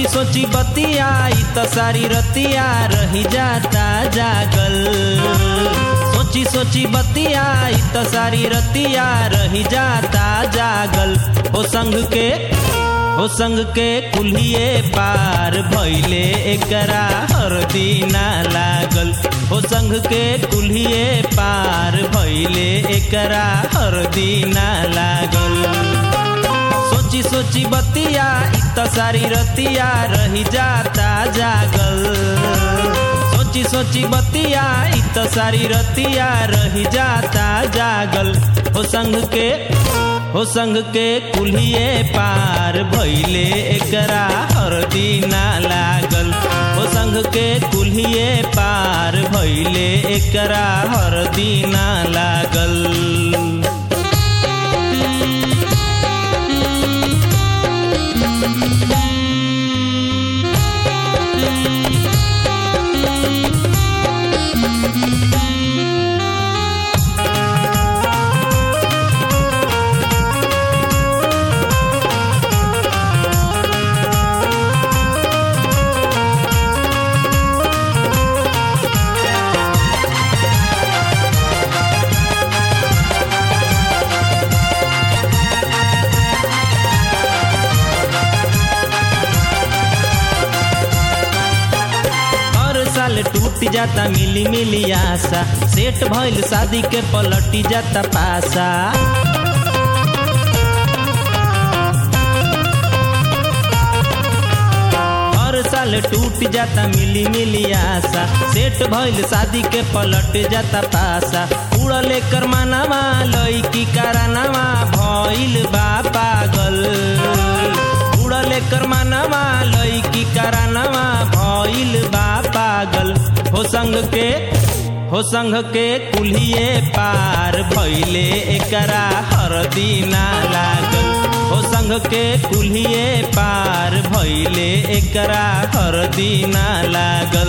सोची सोची बतिया ई त सारी रतिया रही जाता जागल सोची सोची बतिया ई त सारी रतिया रही जाता जागल हो संग के हो संग के कुल्हिए पार भैले एकरा हर दीना लागल हो संग के कुल्हिए पार भैले एकरा हर दीना लागल सोची सोची बतिया ई त सारी रतिया रही जाता जागल सोची सोची बतिया ई त सारी रतिया रही जाता जागल हो संग के हो संग के कुल्हिए पार भैले एकरा हर दीना लागल हो संग के कुल्हिए पार भैले एकरा हर दीना लागल हर साल टूट जाता मिली मिली आशा सेट भइल शादी के पलटी जाता पासा हर साल टूट जाता मिली मिली आशा सेट भइल शादी के पलट जाता पासा उड़ले कर मानावा लईकी करानावा भइल बा पागल उड़ले कर मानावा लईकी करानावा भइल बा पागल हो संग के हो संग के कुल्हिए पार भइले एकरा हर दीना लागल हो संग के कुल्हिए पार भइले एकरा हर दीना लागल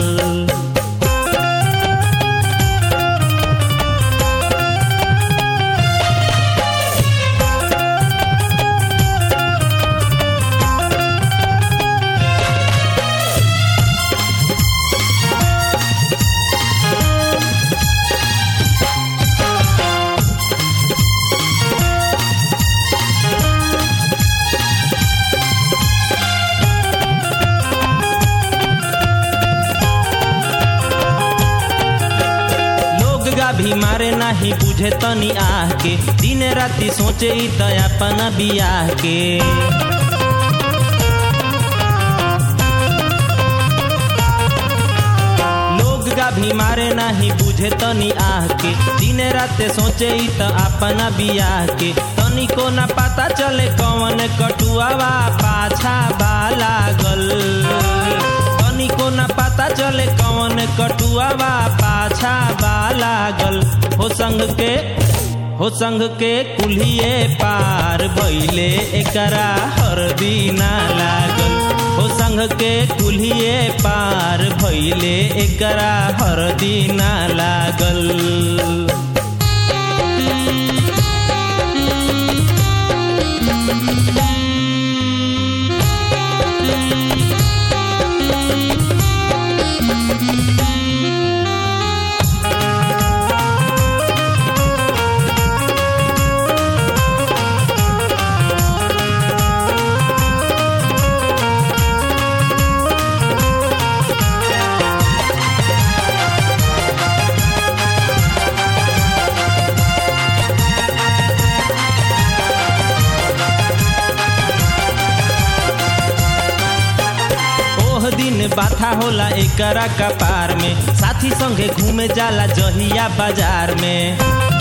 लोग गा भी मारे नाही बुझे तनी आह के दिन राति सोचे ई त अपन बियाह के लोग गा भी मारे नाही बुझे तनी आह के दिन रात सोचे ई त अपन बियाह के तनी को ना पता चले कौन कटुआवा पाछा बा लागल तनिको न पता चले कौन कटुआवा पाछा बा लागल हो संग के हो संग के कुल्हिए पार भइले एकरा हर दीना लागल हो संग के कुल्हिए पार भइले एकरा हर दीना लागल ओह दिन बाथा होला एकरा कपार में साथी संगे घूमे जाला जहिया बाजार में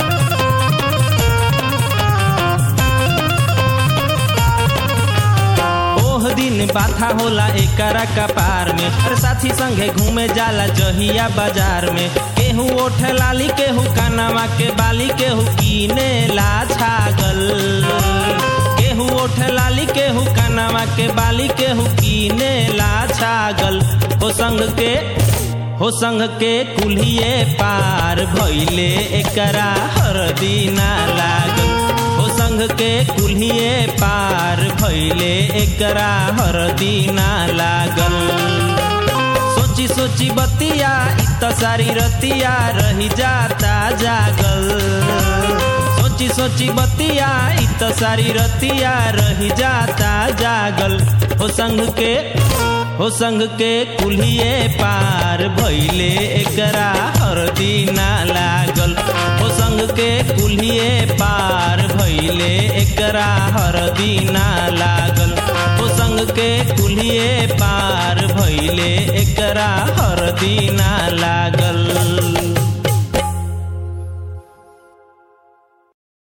ओह दिन बाथा होला एकरा कपार में अरे साथी संगे घूमे जाला जहिया बाजार में केहू ओठ लाली केहू कानावा के बाली केहू कीने ला छागल केहू ओठ लाली केहू कानावा के बाली केहू कीने ला छागल हो संग के हो संग के कुल्हिए पार भइले एकरा हर दीना लागल हो संग संग के कुल्हिए पार भैले एकरा हरदी ना लागल सोची सोची बतिया इत सारी रतिया रही जाता जागल सोची सोची बतिया इत सारी रतिया रही जाता जागल हो संग के हो संग के कुल्हिए पार भैले एकरा हरदी ना लागल हो संग के कुल्हिए पार भैले एकरा हरदी ना लागल हो संग के कुल्हिए पार भैले एकरा हरदी ना लागल